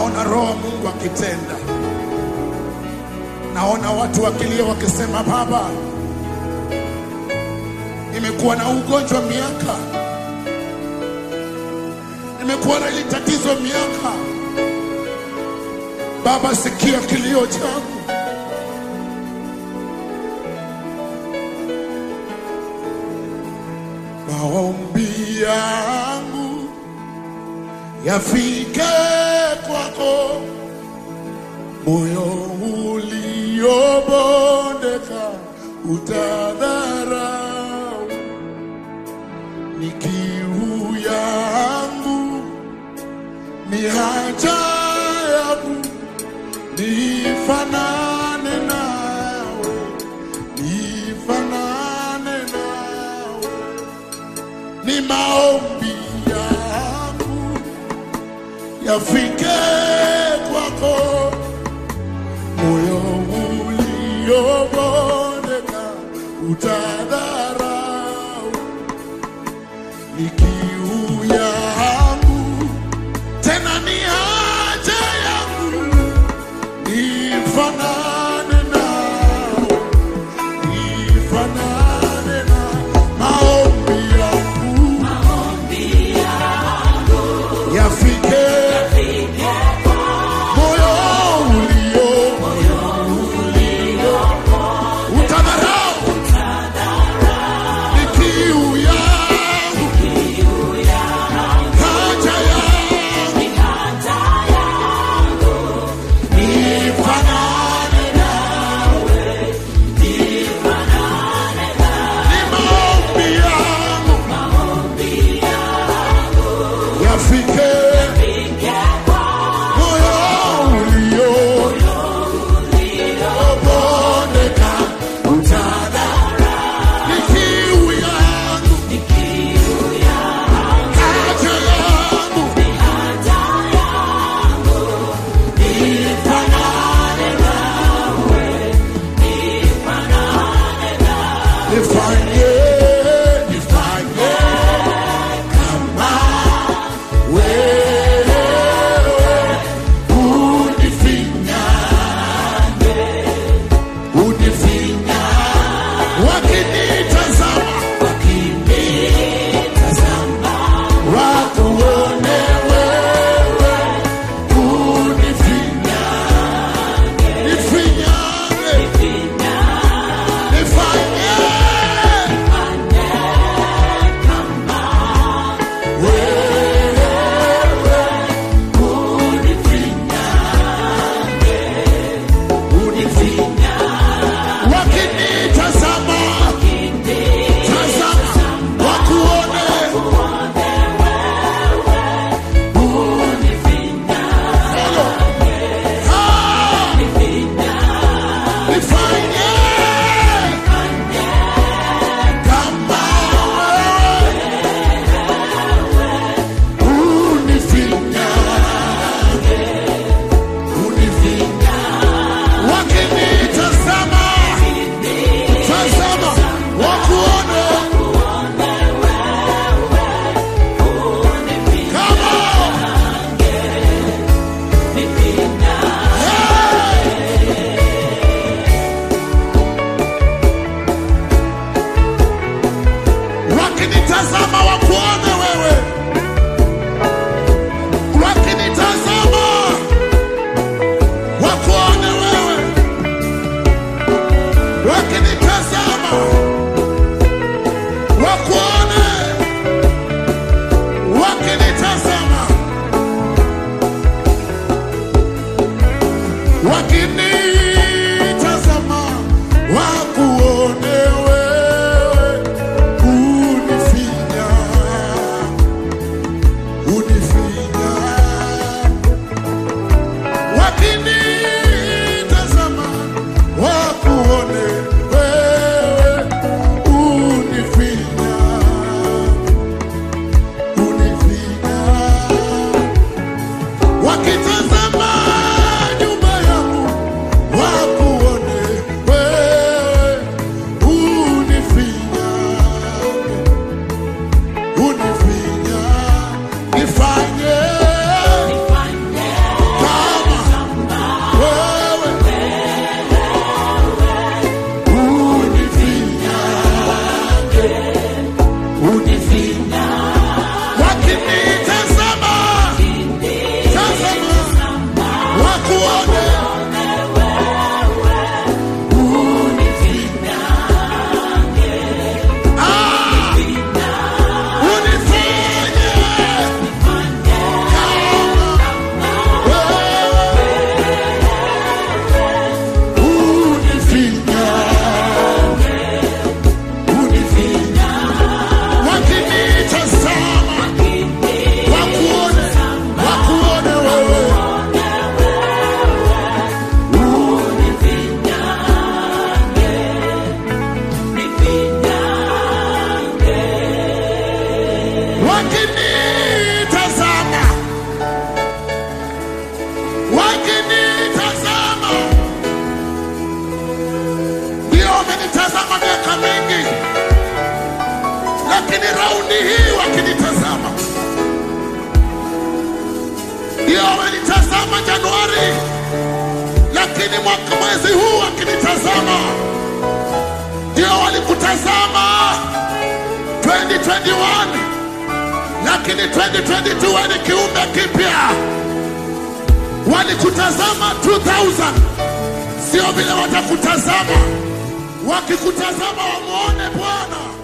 naona roho wa Mungu akitenda. Naona watu wakilia wakisema, Baba, nimekuwa na ugonjwa miaka, nimekuwa na hili tatizo miaka. Baba, sikia kilio changu. Maombi yangu yafike kwako, moyo uliobondeka utadharau. Ni kiu yangu, ni haja yangu, nifanane nawe, nifanane nawe ni maombi yangu yafike kwako, moyo uliobondeka utadharau. Ni kiu yangu tena ni haja yangu, nifanane nao, nifanane na maombi yangu yafike moyo ulio utadharau ni kiu yangu haja yangu nifanane nawe ni maombi yangu yafike moyo ulio ubondeka utadharau ni kiu yangu haja yangu nifanye nifanye kama wewe unifinyange unifinya wakinitazama wakinitazama wakuone wewe unifinyange nifinyange nifanye wakinitazama tazama wakuone Ah! nifanye kama wewe unifinyange unifinyange wakinitazama tazama wakuone kama wakinitazama wakuone wewe wakinitazama wakuone wewe wakinitazama wakuone wakinitazama wakinitazama wakuone wewe unifinya wakinitazama, wakinitazama, ndio wamenitazama miaka mingi, lakini raundi hii wakinitazama, ndio wamenitazama Januari, lakini mwaka mwezi huu wakinitazama, ndio walikutazama 2021 lakini 2022 wewe ni kiumbe kipya. Walikutazama 2000 sio vile watakutazama, wakikutazama wamuone Bwana.